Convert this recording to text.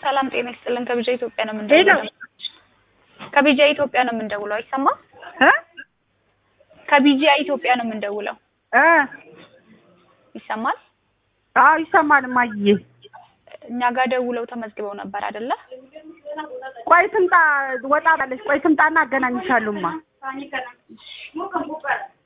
ሰላም ጤና ይስጥልን። ከቢጃ ኢትዮጵያ ነው የምንደውለው። ከቢጃ ኢትዮጵያ ነው የምንደውለው። አይሰማም? እ ከቢጃ ኢትዮጵያ ነው የምንደውለው። እ ይሰማል? አዎ ይሰማል። እማዬ እኛ ጋር ደውለው ተመዝግበው ነበር አይደለ? ቆይ ትምጣ፣ ወጣ ባለች ቆይ ትምጣና አገናኝሻለሁማ።